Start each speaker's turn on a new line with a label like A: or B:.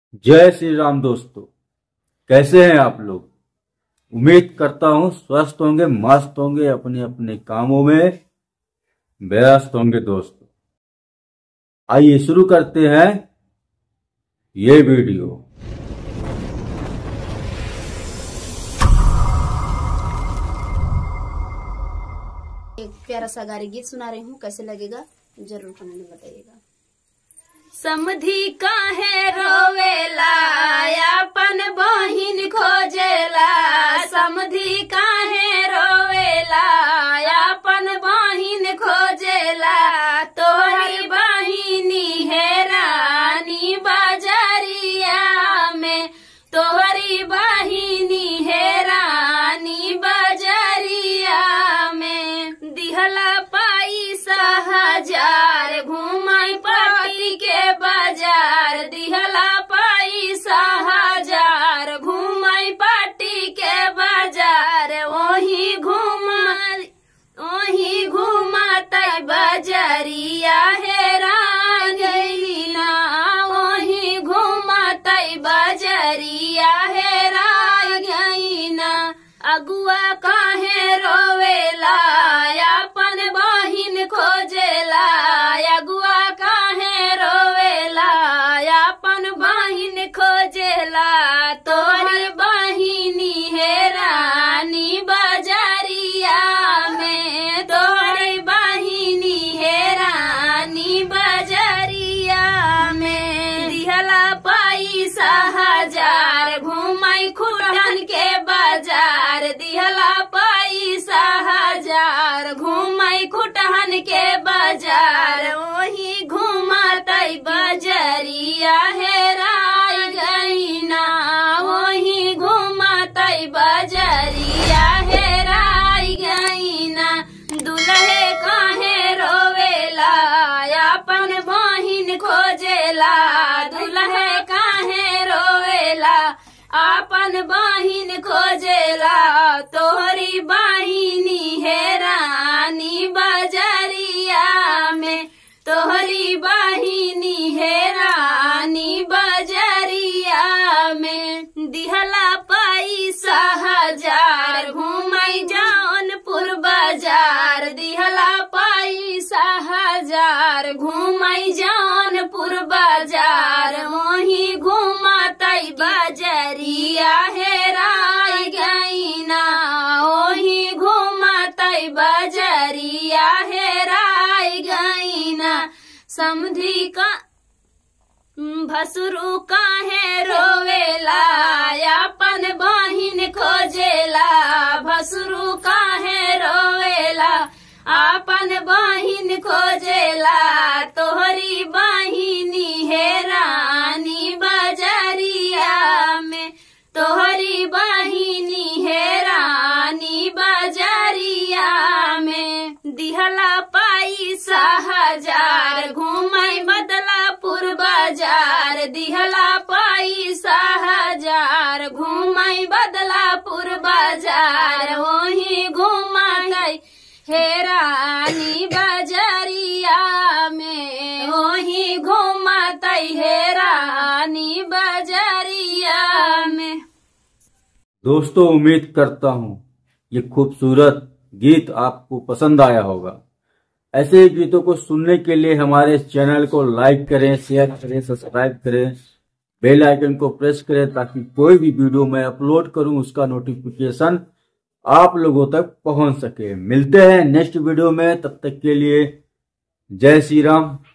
A: जय श्री राम दोस्तों कैसे हैं आप लोग उम्मीद करता हूं स्वस्थ होंगे मस्त होंगे अपने अपने कामों में व्यस्त होंगे दोस्तों आइए शुरू करते हैं ये वीडियो
B: एक प्यारा सा गारी गीत सुना रही हूँ कैसे लगेगा जरूर कमेंट में बताइएगा समधी काहे रोवेला अपन बहिन खोजेला समधी काहे रोवेला अपन बहिन खोजेला तोहरी बहिनी है रानी बाजारिया में तोहरी बहिनी है रानी बाजारिया में दिहला पैसा हजार घुमाई पाटी के बाजार दिहला पैसा हजार घुमाई पाटी के बाजार वही घुमा वही घुमाते बजरिया है रागीना वही घुमाते बजरिया है रागीना अगुआ काहे रोवेला अपन बहिन खोजेला अगुआ काहे रोवेला अपन बहिन खोजेला तोहर बहिनी है रानी बाजारिया में तोहर बहिनी है रानी बाजारिया में दिहला पैसा हजार घुमाई खुटन के बाजार दिहला पैसा हजार घुमाई खुटहन के बाजार वही घुमाते बजरिया है राय गईना वही घुमाते बजरिया है राय गईना दुल्हे काहे रोवेला अपन बहिन खोजेला दुल्हे काहे रोवेला अपन बहिन खोजेला तोहरी बहिनी है रानी बजरिया में तोहरी बहिनी है रानी बजरिया में दिहला पैसा हजार घुमाई जौनपुर बाजार दिहला पैसा हजार घुमाई जौनपुर बाजार वही घुमाते बजरिया है राय गईना वही घुमाते बजरिया है राय गईना समधी का भसुरु काहे रोवेला अपन बहिन खोजेला भसुरु काहे रोवेला अपन बहिन खोजेला तोहरी बहिनी है रानी बजरिया में तोहरी बहिनी है रानी बजरिया में दिहला पैसा हजार घुमाई बदलापुर बाजार दिहला पैसा हजार घुमाई बदलापुर बाजार वही घुमाई हे रानी बजरिया में वही घुमाते हे रानी बजरिया में
A: दोस्तों उम्मीद करता हूं ये खूबसूरत गीत आपको पसंद आया होगा ऐसे ही गीतों को सुनने के लिए हमारे चैनल को लाइक करें शेयर करें सब्सक्राइब करें बेल आइकन को प्रेस करें ताकि कोई भी वीडियो मैं अपलोड करूं उसका नोटिफिकेशन आप लोगों तक पहुंच सके मिलते हैं नेक्स्ट वीडियो में तब तक के लिए जय श्री राम